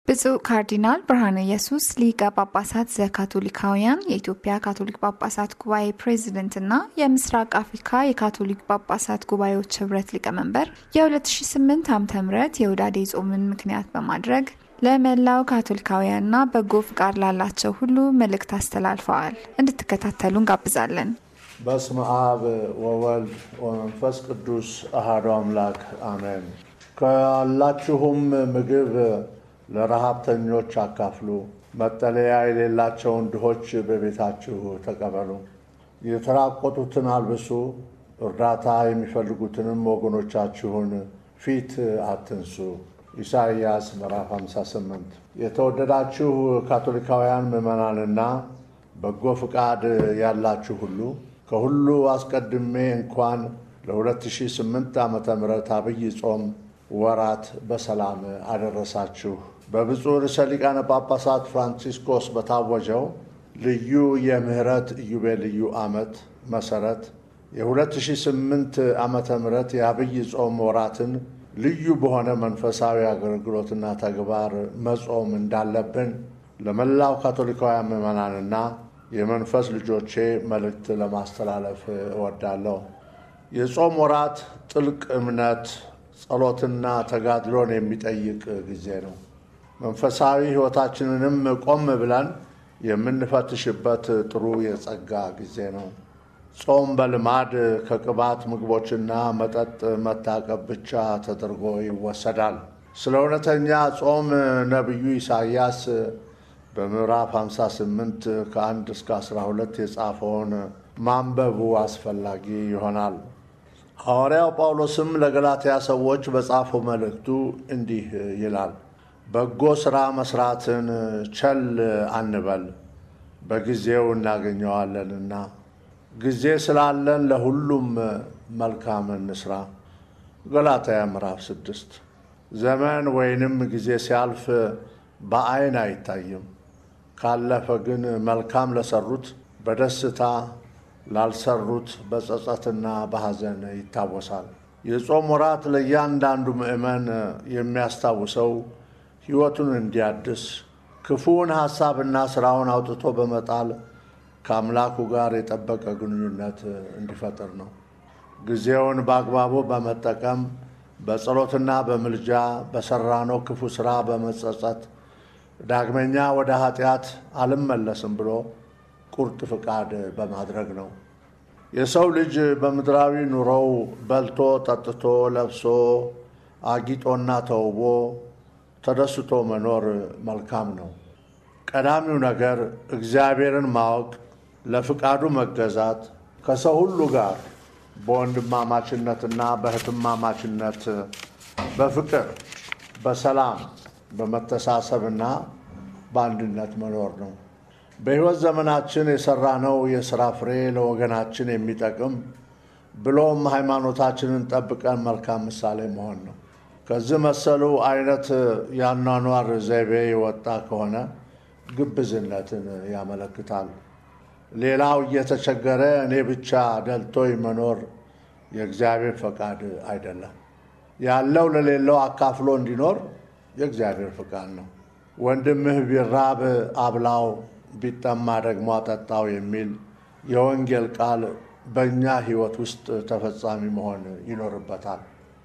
ብፁዕ ካርዲናል ብርሃነ ኢየሱስ ሊቀ ጳጳሳት ዘካቶሊካውያን የኢትዮጵያ ካቶሊክ ጳጳሳት ጉባኤ ፕሬዝደንትና የምስራቅ አፍሪካ የካቶሊክ ጳጳሳት ጉባኤዎች ህብረት ሊቀመንበር የ2008 ዓ ም የውዳዴ ጾምን ምክንያት በማድረግ ለመላው ካቶሊካውያንና በጎ ፍቃድ ላላቸው ሁሉ መልእክት አስተላልፈዋል። እንድትከታተሉ እንጋብዛለን። በስመ አብ ወወልድ ወመንፈስ ቅዱስ አሐዱ አምላክ አሜን። ካላችሁም ምግብ ለረሃብተኞች አካፍሉ፣ መጠለያ የሌላቸውን ድሆች በቤታችሁ ተቀበሉ፣ የተራቆቱትን አልብሱ፣ እርዳታ የሚፈልጉትንም ወገኖቻችሁን ፊት አትንሱ። ኢሳይያስ ምዕራፍ 58 የተወደዳችሁ ካቶሊካውያን ምዕመናንና በጎ ፍቃድ ያላችሁ ሁሉ ከሁሉ አስቀድሜ እንኳን ለ2008 ዓ ም አብይ ጾም ወራት በሰላም አደረሳችሁ። በብፁዕ ርዕሰ ሊቃነ ጳጳሳት ፍራንቺስኮስ በታወጀው ልዩ የምህረት ኢዮቤልዩ ዓመት መሠረት የ2008 ዓመተ ምህረት የአብይ ጾም ወራትን ልዩ በሆነ መንፈሳዊ አገልግሎትና ተግባር መጾም እንዳለብን ለመላው ካቶሊካውያን ምዕመናንና የመንፈስ ልጆቼ መልእክት ለማስተላለፍ እወዳለሁ። የጾም ወራት ጥልቅ እምነት፣ ጸሎትና ተጋድሎን የሚጠይቅ ጊዜ ነው። መንፈሳዊ ሕይወታችንንም ቆም ብለን የምንፈትሽበት ጥሩ የጸጋ ጊዜ ነው። ጾም በልማድ ከቅባት ምግቦችና መጠጥ መታቀብ ብቻ ተደርጎ ይወሰዳል። ስለ እውነተኛ ጾም ነቢዩ ኢሳይያስ በምዕራፍ 58 ከ1 እስከ 12 የጻፈውን ማንበቡ አስፈላጊ ይሆናል። ሐዋርያው ጳውሎስም ለገላትያ ሰዎች በጻፈው መልእክቱ እንዲህ ይላል፣ በጎ ሥራ መሥራትን ቸል አንበል፣ በጊዜው እናገኘዋለንና ጊዜ ስላለን ለሁሉም መልካም እንስራ። ገላትያ ምዕራፍ ስድስት ዘመን ወይንም ጊዜ ሲያልፍ በዐይን አይታይም፣ ካለፈ ግን መልካም ለሰሩት በደስታ ላልሰሩት በጸጸትና በሐዘን ይታወሳል። የጾም ወራት ለእያንዳንዱ ምዕመን የሚያስታውሰው ሕይወቱን እንዲያድስ ክፉውን ሐሳብና ሥራውን አውጥቶ በመጣል ከአምላኩ ጋር የጠበቀ ግንኙነት እንዲፈጥር ነው። ጊዜውን በአግባቡ በመጠቀም በጸሎትና በምልጃ በሠራነው ክፉ ሥራ በመጸጸት ዳግመኛ ወደ ኃጢአት አልመለስም ብሎ ቁርጥ ፍቃድ በማድረግ ነው። የሰው ልጅ በምድራዊ ኑሮው በልቶ ጠጥቶ ለብሶ አጊጦና ተውቦ ተደስቶ መኖር መልካም ነው። ቀዳሚው ነገር እግዚአብሔርን ማወቅ፣ ለፍቃዱ መገዛት፣ ከሰው ሁሉ ጋር በወንድማማችነትና በእህትማማችነት በፍቅር በሰላም በመተሳሰብና በአንድነት መኖር ነው። በሕይወት ዘመናችን የሠራነው የሥራ ፍሬ ለወገናችን የሚጠቅም ብሎም ሃይማኖታችንን ጠብቀን መልካም ምሳሌ መሆን ነው። ከዚህ መሰሉ አይነት የአኗኗር ዘይቤ የወጣ ከሆነ ግብዝነትን ያመለክታል። ሌላው እየተቸገረ እኔ ብቻ ደልቶኝ መኖር የእግዚአብሔር ፈቃድ አይደለም። ያለው ለሌለው አካፍሎ እንዲኖር የእግዚአብሔር ፈቃድ ነው። ወንድምህ ቢራብ አብላው፣ ቢጠማ ደግሞ አጠጣው የሚል የወንጌል ቃል በእኛ ሕይወት ውስጥ ተፈጻሚ መሆን ይኖርበታል።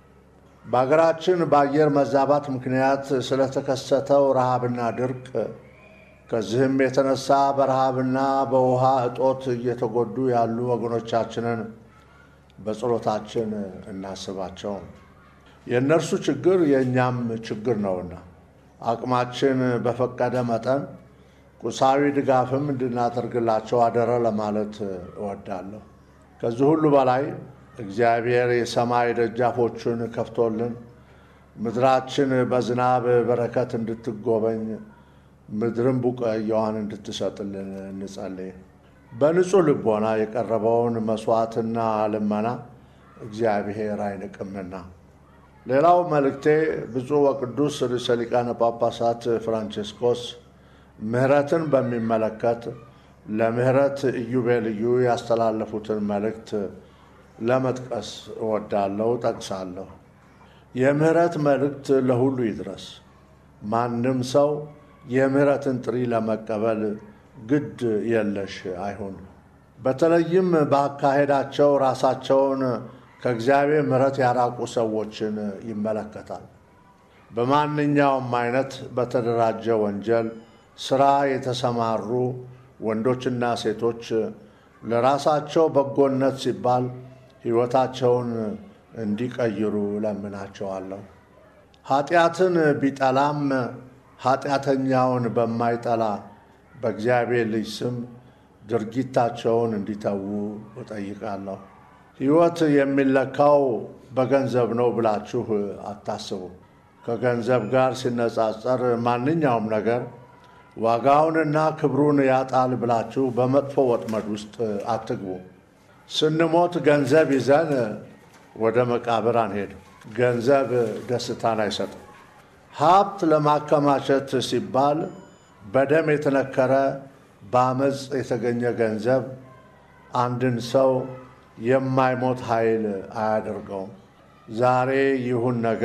በሀገራችን በአየር መዛባት ምክንያት ስለተከሰተው ረሃብና ድርቅ ከዚህም የተነሳ በረሃብና በውሃ እጦት እየተጎዱ ያሉ ወገኖቻችንን በጸሎታችን እናስባቸው። የእነርሱ ችግር የእኛም ችግር ነውና አቅማችን በፈቀደ መጠን ቁሳዊ ድጋፍም እንድናደርግላቸው አደረ ለማለት እወዳለሁ። ከዚህ ሁሉ በላይ እግዚአብሔር የሰማይ ደጃፎቹን ከፍቶልን ምድራችን በዝናብ በረከት እንድትጎበኝ ምድርን ቡቃያዋን እንድትሰጥልን እንጸልይ። በንጹሕ ልቦና የቀረበውን መሥዋዕትና ልመና እግዚአብሔር አይንቅምና። ሌላው መልእክቴ ብፁዕ ወቅዱስ ርዕሰ ሊቃነ ጳጳሳት ፍራንቺስኮስ ምሕረትን በሚመለከት ለምሕረት ኢዮቤልዩ ያስተላለፉትን መልእክት ለመጥቀስ እወዳለሁ፣ ጠቅሳለሁ። የምሕረት መልእክት ለሁሉ ይድረስ። ማንም ሰው የምህረትን ጥሪ ለመቀበል ግድ የለሽ አይሁን። በተለይም በአካሄዳቸው ራሳቸውን ከእግዚአብሔር ምሕረት ያራቁ ሰዎችን ይመለከታል። በማንኛውም አይነት በተደራጀ ወንጀል ስራ የተሰማሩ ወንዶችና ሴቶች ለራሳቸው በጎነት ሲባል ሕይወታቸውን እንዲቀይሩ ለምናቸዋለሁ። ኃጢአትን ቢጠላም ኃጢአተኛውን በማይጠላ በእግዚአብሔር ልጅ ስም ድርጊታቸውን እንዲተዉ እጠይቃለሁ። ሕይወት የሚለካው በገንዘብ ነው ብላችሁ አታስቡ። ከገንዘብ ጋር ሲነጻጸር ማንኛውም ነገር ዋጋውንና ክብሩን ያጣል ብላችሁ በመጥፎ ወጥመድ ውስጥ አትግቡ። ስንሞት ገንዘብ ይዘን ወደ መቃብር አንሄድም። ገንዘብ ደስታን አይሰጥም። ሀብት ለማከማቸት ሲባል በደም የተነከረ በአመፅ የተገኘ ገንዘብ አንድን ሰው የማይሞት ኃይል አያደርገውም። ዛሬ ይሁን ነገ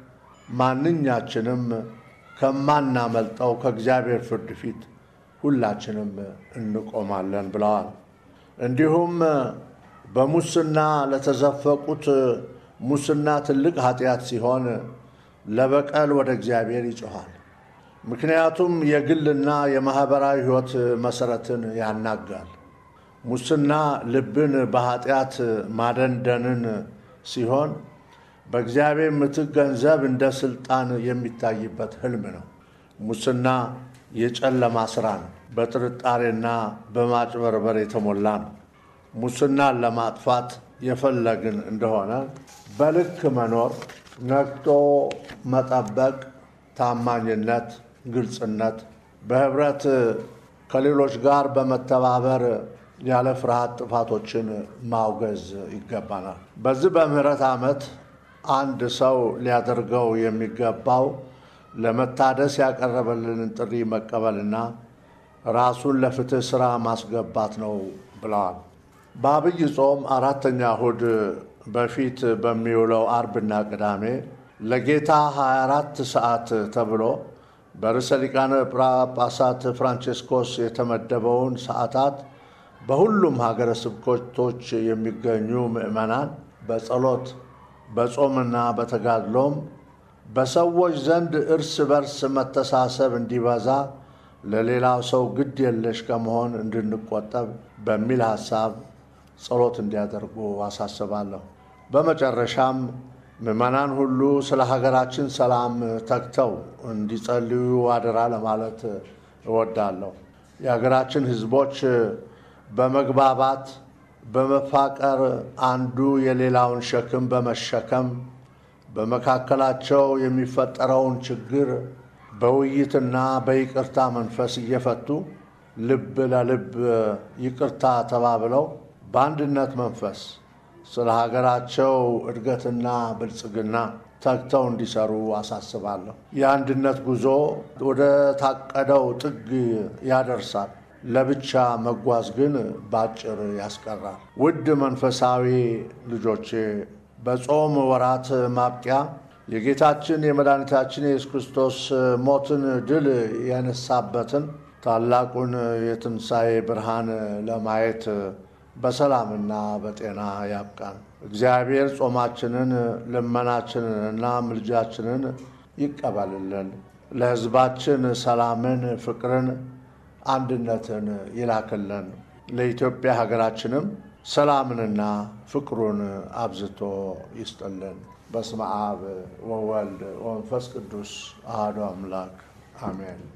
ማንኛችንም ከማናመልጠው ከእግዚአብሔር ፍርድ ፊት ሁላችንም እንቆማለን ብለዋል። እንዲሁም በሙስና ለተዘፈቁት ሙስና ትልቅ ኃጢአት ሲሆን ለበቀል ወደ እግዚአብሔር ይጮኻል። ምክንያቱም የግልና የማኅበራዊ ሕይወት መሠረትን ያናጋል። ሙስና ልብን በኃጢአት ማደንደንን ሲሆን በእግዚአብሔር ምትክ ገንዘብ እንደ ሥልጣን የሚታይበት ሕልም ነው። ሙስና የጨለማ ሥራ ነው። በጥርጣሬና በማጭበርበር የተሞላ ነው። ሙስናን ለማጥፋት የፈለግን እንደሆነ በልክ መኖር፣ ነቅቶ መጠበቅ፣ ታማኝነት፣ ግልጽነት፣ በኅብረት ከሌሎች ጋር በመተባበር ያለ ፍርሃት ጥፋቶችን ማውገዝ ይገባናል። በዚህ በምህረት ዓመት አንድ ሰው ሊያደርገው የሚገባው ለመታደስ ያቀረበልንን ጥሪ መቀበልና ራሱን ለፍትህ ሥራ ማስገባት ነው ብለዋል። በአብይ ጾም አራተኛ እሁድ በፊት በሚውለው አርብና ቅዳሜ ለጌታ 24 ሰዓት ተብሎ በርዕሰ ሊቃነ ጳጳሳት ፍራንቼስኮስ የተመደበውን ሰዓታት በሁሉም ሀገረ ስብከቶች የሚገኙ ምዕመናን በጸሎት በጾምና በተጋድሎም በሰዎች ዘንድ እርስ በርስ መተሳሰብ እንዲበዛ ለሌላው ሰው ግድ የለሽ ከመሆን እንድንቆጠብ በሚል ሐሳብ ጸሎት እንዲያደርጉ አሳስባለሁ። በመጨረሻም ምዕመናን ሁሉ ስለ ሀገራችን ሰላም ተግተው እንዲጸልዩ አደራ ለማለት እወዳለሁ። የሀገራችን ሕዝቦች በመግባባት በመፋቀር አንዱ የሌላውን ሸክም በመሸከም በመካከላቸው የሚፈጠረውን ችግር በውይይትና በይቅርታ መንፈስ እየፈቱ ልብ ለልብ ይቅርታ ተባብለው በአንድነት መንፈስ ስለ ሀገራቸው እድገትና ብልጽግና ተግተው እንዲሰሩ አሳስባለሁ። የአንድነት ጉዞ ወደ ታቀደው ጥግ ያደርሳል። ለብቻ መጓዝ ግን በአጭር ያስቀራል። ውድ መንፈሳዊ ልጆቼ በጾም ወራት ማብቂያ የጌታችን የመድኃኒታችን የኢየሱስ ክርስቶስ ሞትን ድል ያነሳበትን ታላቁን የትንሣኤ ብርሃን ለማየት በሰላምና በጤና ያብቃን። እግዚአብሔር ጾማችንን፣ ልመናችንንና ምልጃችንን ይቀበልልን። ለሕዝባችን ሰላምን፣ ፍቅርን፣ አንድነትን ይላክልን። ለኢትዮጵያ ሀገራችንም ሰላምንና ፍቅሩን አብዝቶ ይስጥልን። በስመ አብ ወወልድ ወመንፈስ ቅዱስ አሐዱ አምላክ አሜን።